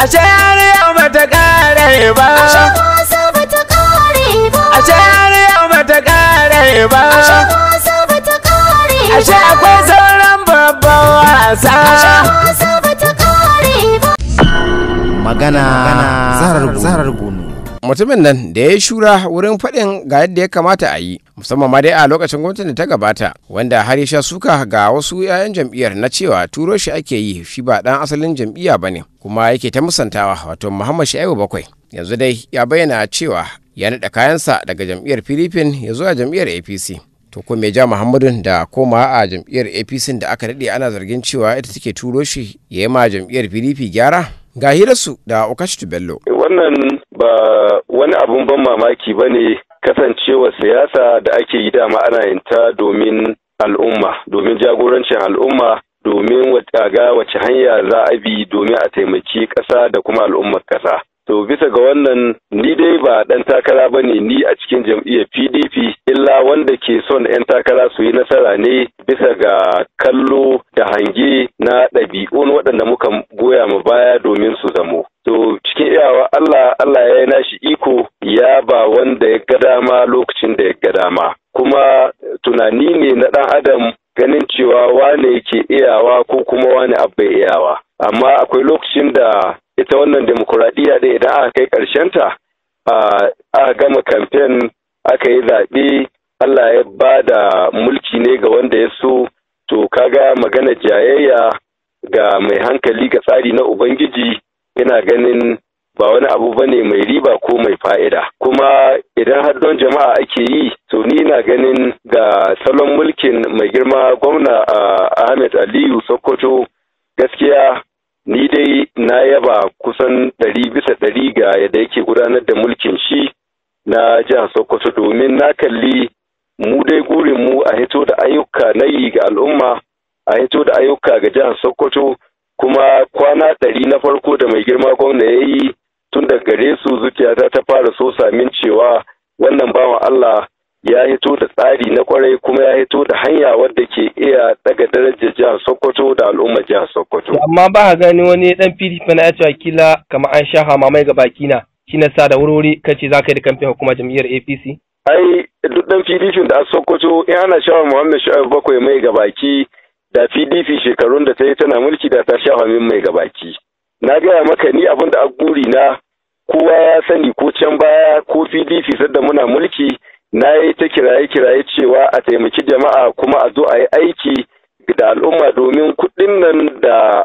ashe har yau bata kare ba Ashe wasa bata kare ba. ashe har yau bata kare ba Ashe wasa bata kare ba. ashe akwai sauran babban wasa wasa bata kare ba. magana zarar bunu mutumin nan da ya yi shura wurin faɗin ga yadda ya kamata a yi musamman ma dai a lokacin gwamnatin da ta gabata wanda har ya sha suka ga wasu 'ya'yan jam'iyyar na cewa turo shi ake yi shi ba ɗan asalin jam'iyya ba ne kuma yake ta musantawa wato muhammad sha'ibu bakwai yanzu dai ya bayyana cewa ya naɗa kayansa daga jam'iyyar filifin ya zuwa jam'iyyar apc to ko me ja muhammadun da koma a jam'iyyar apc da aka daɗe ana zargin cewa ita take turo shi ya yi ma jam'iyyar pdp gyara ga hirarsu da okashitu bello wannan ba wani abun ban mamaki ba ne kasancewa siyasa da ake yi dama ana yin ta domin al'umma domin jagorancin al'umma domin ga wace hanya za a bi domin a taimaki ƙasa da kuma al'ummar ƙasa to bisa ga wannan ni dai ba ɗan takara ba ne ni a cikin jam'iyyar pdp illa wanda ke son 'yan takara su yi nasara ne bisa ga kallo da hange na ɗabi'un waɗanda muka goya mu baya domin su zamo to cikin iyawa Allah Allah ya yi nashi iko ya ba wanda ya ga dama lokacin da ya ga dama kuma tunani ne na ɗan adam ganin cewa wane yake iyawa ko kuma wane abu iyawa amma akwai lokacin da ita wannan demokuraɗiyya da idan aka kai ƙarshenta aka gama kamfen aka yi zaɓe Allah ya ba da mulki ne ga wanda ya so to kaga magana jayayya ga mai hankali ga tsari na Ubangiji ina ganin ba wani abu ba ne mai riba ko mai fa'ida kuma idan har don jama'a ake yi to ni na ganin ga salon mulkin mai girma gwamna Ahmed Aliyu Sokoto gaskiya ni dai na yaba kusan ɗari bisa ɗari ga yadda yake gudanar da mulkin shi na jihar Sokoto domin na kalli mu dai gurin mu a hito da ayyuka na yi ga al'umma a hito da ayyuka ga jihar Sokoto kuma kwana ɗari na farko da mai girma gwamna ya yi tun da gare su zuciyata ta fara so samin cewa wannan bawan Allah ya hito da tsari na kwarai kuma ya hito da hanya wadda ke iya daga darajar jihar Sokoto da al'ummar jihar Sokoto. amma ba ka gani wani dan PDP na ya cewa kila kamar an sha mamai ga baki na shi na sa da wurwuri kace za ka yi da kamfen hukumar jam'iyyar APC Ai duk dan PDP da a Sokoto in ana shawa Muhammad Shu'aibu bakwai mai ga baki da PDP shekarun da ta yi tana mulki da ta sha min mai ga baki. Na gaya maka ni abin da a guri na kowa ya sani ko can baya ko PDP sadda muna mulki na yi ta kiraye-kiraye cewa a taimaki jama'a kuma a zo a yi aiki da al'umma domin kuɗin nan da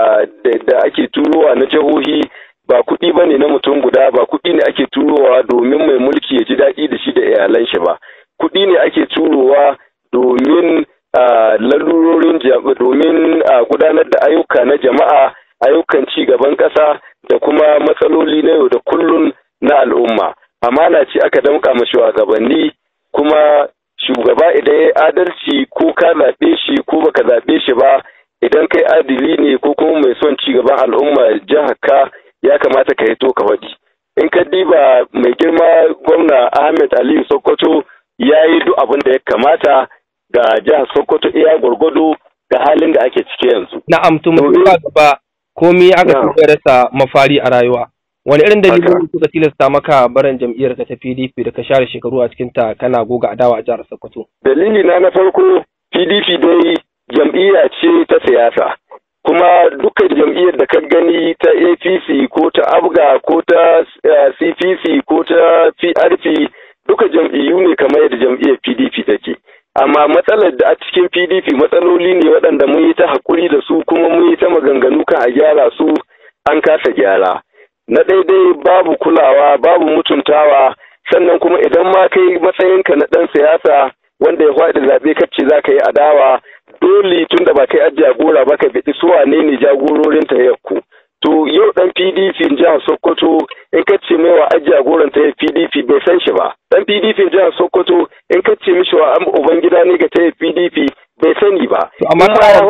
da ake turowa na jihohi ba kuɗi ba ne na mutum guda ba kuɗi ne ake turowa domin mai mulki ya ji daɗi da shi da iyalan shi ba kuɗi ne ake turowa domin lalurorin domin gudanar da ayyuka na jama'a ayyukan ci gaban ƙasa da kuma matsaloli na yau da kullun na al'umma amana ce aka damƙa ma shugabanni kuma shugaba idan ya adalci ko ka zaɓe shi ko baka zaɓe shi ba idan kai adili ne ko kuma mai son ci gaban al'umma jihar ka ya kamata ka hito ka faɗi in ka diba mai girma gwamna ahmed aliyu sokoto ya yi duk abin da ya kamata ga jihar sokoto iya gwargwado ga halin da ake ciki yanzu na'am to mu gaba komai aka tuka rasa mafari a rayuwa wani irin dalilin suka tilasta maka barin jam'iyyar ka ta PDP da ka share shekaru a cikin ta kana goga adawa a jihar Sokoto dalili na na farko PDP dai jam'iyya ce ta siyasa kuma dukkan jam'iyyar da ka gani ta APC ko ta ABGA ko ta CPC ko ta PRP duka jam'iyyu ne kamar yadda jam'iyyar PDP take amma matsalar da a cikin PDP matsaloli ne waɗanda mun yi ta haƙuri da su kuma mun yi ta maganganu kan a gyara su an kasa gyara na daidai babu kulawa babu mutuntawa sannan kuma idan ma kai matsayinka na ɗan siyasa wanda ya faɗi zaɓe kacce za ka yi adawa dole tun da ba kai a jagora ba ka biɗi su wane ne jagororin ta yakku to yau ɗan pdp jihar sokoto in ka ce mai wa jagoran ta pdp bai san shi ba ɗan pdp jihar sokoto in ka ce mishi wa ubangida ne ga ta pdp bai sani ba. To amma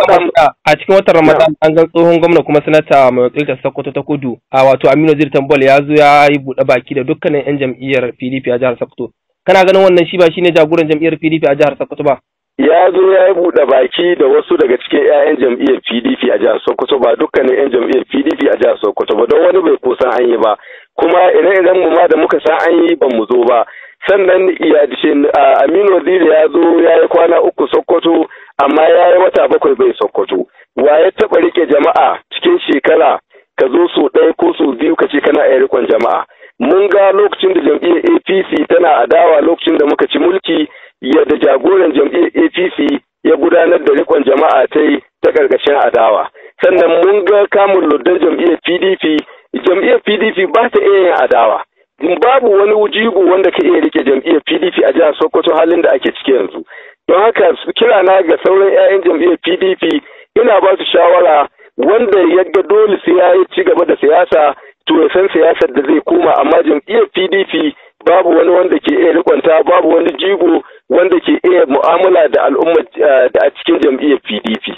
a cikin watan Ramadan an ga tsohon gwamna kuma sanata mai wakiltar Sokoto ta Kudu a wato Aminu Zir Tambol ya zo ya yi buɗe baki da dukkanin 'yan jam'iyyar PDP a jihar Sokoto. Kana ganin wannan shi ba shine jagoran jam'iyyar PDP a jihar Sokoto ba? ya zo ya yi buɗe baki da wasu daga cikin 'ya'yan jam'iyyar pdp a jihar sokoto ba dukkanin 'yan jam'iyyar pdp a jihar sokoto ba don wani bai kusan an yi ba kuma ire-iren mu ma da muka san an yi ban mu zo ba sannan ya aminu waziri ya zo ya yi kwana uku sokoto amma ya yi wata bakwai bai sokoto wa ya taɓa rike jama'a cikin shekara ka zo so ɗaya ko so biyu ka ce kana iya rikon jama'a mun ga lokacin da jam'iyyar apc tana adawa lokacin da muka ci mulki yadda jagoran jam'iyyar apc ya gudanar da rikon jama'a ta yi ta ƙarƙashin adawa sannan mun ga kamun luddan jam'iyyar pdp jam'iyyar pdp ba ta iya yin adawa babu wani wujigo wanda ka iya rike jam'iyyar pdp a jihar sokoto halin da ake ciki yanzu don haka kira na ga sauran 'ya'yan jam'iyyar pdp ina ba su shawara wanda ya ga dole sai ya yi ci gaba da siyasa to ya san siyasar da zai koma amma jam'iyyar pdp babu wani wanda ke iya rikonta babu wani jigo wanda ke iya mu'amala da al'umma da a cikin jam'iyyar pdp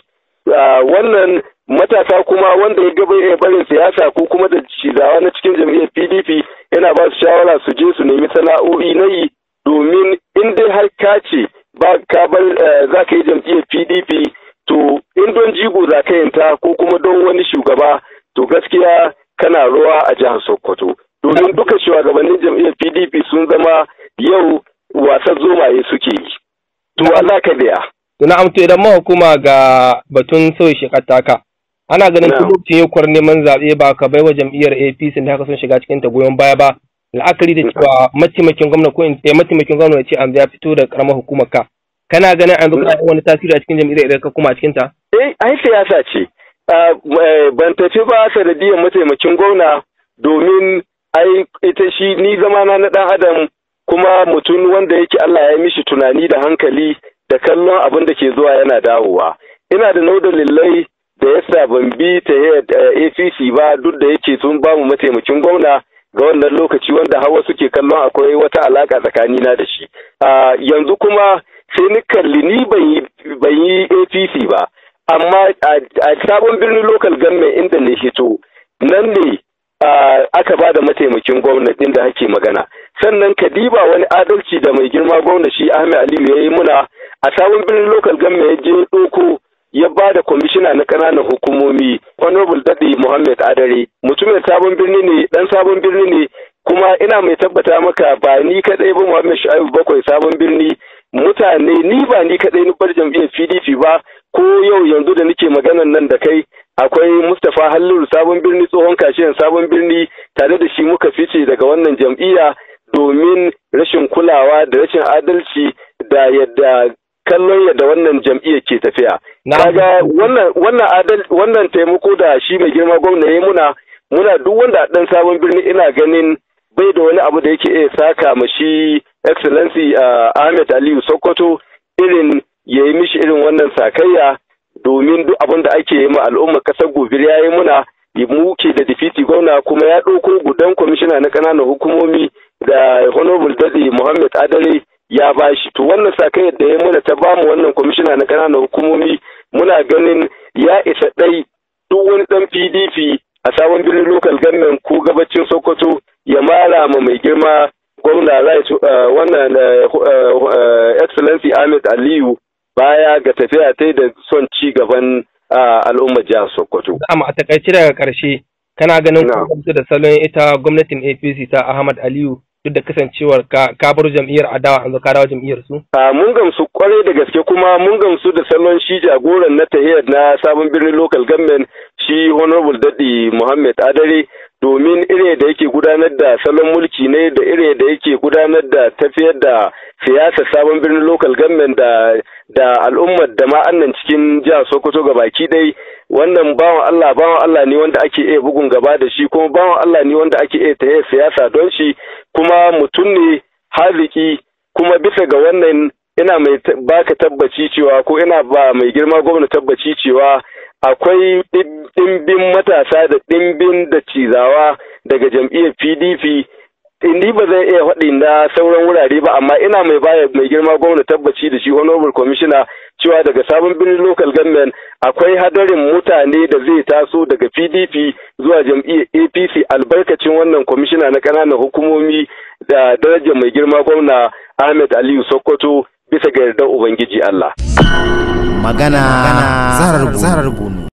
wannan matasa kuma wanda ya gaba iya barin siyasa ko kuma da cizawa na cikin jam'iyyar pdp yana ba su shawara su je su nemi sana'o'i na yi domin in dai har ka ce ba ka bar za ka yi jam'iyyar pdp to in don jigo za ka yinta ko kuma don wani shugaba to gaskiya kana ruwa a jihar sokoto domin duka shugabannin jam'iyyar pdp sun zama yau wasan zomaye suke yi to za ka biya Tuna amto idan mahukuma ga batun sauyi shekataka ana ganin Na'am. lokacin yakuwar neman zaɓe ba ka baiwa jam'iyyar APC da haka sun shiga cikin ta goyon baya ba la'akari da cewa mataimakin gwamna ko in eh, mataimakin gwamna ya ce an ya fito da karamar hukumar ka kana ganin an zuka wani tasiri a cikin jam'iyyar idan ka kuma a cikin ta eh ai siyasa ce Ah, eh, ban tafi ba sanadiyar mataimakin gwamna domin ai ita shi ni zamana na dan adam kuma mutum wanda yake Allah ya yi mishi tunani da hankali da kallon abin da ke zuwa yana dawowa ina da nau dalilai da yasa ban bi ta APC ba duk da yake sun bamu mataimakin gwamna ga wannan lokaci wanda hawa suke kallon akwai wata alaka tsakanina da shi Ah, yanzu kuma sai ni kalli ni ban yi ban yi APC ba amma a a sabon birnin local government inda ne hito nan ne ah, aka ba da mataimakin gwamnatin da ake magana sannan ka diba wani adalci da mai girma gwamna shi Ahmed Aliyu ya yi muna a sabon birnin local government ya je ɗauko ya ba da kwamishina na ƙananan hukumomi honorable dadi muhammad adare mutumin sabon birni ne dan sabon birni ne kuma ina mai tabbata maka ba ni kadai ba muhammad shu'aibu bakwai sabon birni mutane ni ba ni kadai ni bar jam'iyyar pdp ba ko yau yanzu da nake maganan nan da kai akwai mustapha halliru sabon birni tsohon kashiyan sabon birni tare da shi muka fice daga wannan jam'iyya domin rashin kulawa da rashin adalci da yadda kallon yadda wannan jam'iyyar ke tafiya. Na- Kaga wannan wannan adal wannan taimako da shi mai girma gwamna ya muna muna duk wanda a dan sabon birni ina ganin bai da wani abu da yake iya saka ma shi excellency uh, Ahmed Aliyu Sokoto irin ya yi mishi irin wannan sakayya domin duk abin da ake yi ma al'ummar kasar gobir ya yi muna mu ke da difiti gwamna kuma ya ɗauko gudan kwamishina na ƙananan hukumomi da honorable dadi muhammad adare ya bashi to wannan sakai da ya muna ta bamu wannan kwamishina na ƙananan hukumomi muna ganin ya isa ɗai duk wani ɗan pdp a sabon birnin local government ko gabacin sokoto ya mara ma mai girma gwamna right uh, wannan uh, uh, excellency ahmed aliyu baya ga tafiya ta da son ci gaban uh, al'ummar jihar sokoto amma a takaice daga ƙarshe kana ganin Na. kuma da salon ita gwamnatin APC ta Ahmad Aliyu duk da kasancewar ka ka bar jam'iyyar adawa an zo ka dawo jam'iyyar su a mun gamsu kwarai da gaske kuma mun gamsu da salon shi jagoran na tahiyar na sabon birnin local government shi honorable dadi muhammad adare domin ire da yake gudanar da salon mulki ne da ire da yake gudanar da tafiyar da siyasar sabon birnin local government da da al'ummar da ma annan cikin jihar sokoto ga baki dai wannan bawan allah bawan allah ne wanda ake iya bugun gaba da shi kuma bawan allah ne wanda ake iya tahiyar siyasa don shi kuma mutum ne haziki kuma bisa ga wannan ina mai ta- baka tabbaci cewa ko ina ba mai girma gwamna tabbaci cewa akwai ɗib- ɗimbin matasa da ɗimbin da cizawa daga jam'iyyar pdp ni ba zai iya faɗi na sauran wurare ba amma ina mai baya mai girma gwamna tabbaci da shi honorable commissioner cewa daga sabon birnin local government akwai hadarin mutane da zai taso daga pdp zuwa jam'iyyar apc albarkacin wannan kwamishina na ƙananan hukumomi da darajar mai girma gwamna ahmed aliyu sokoto bisa ga yardar ubangiji Allah magana zarar bunu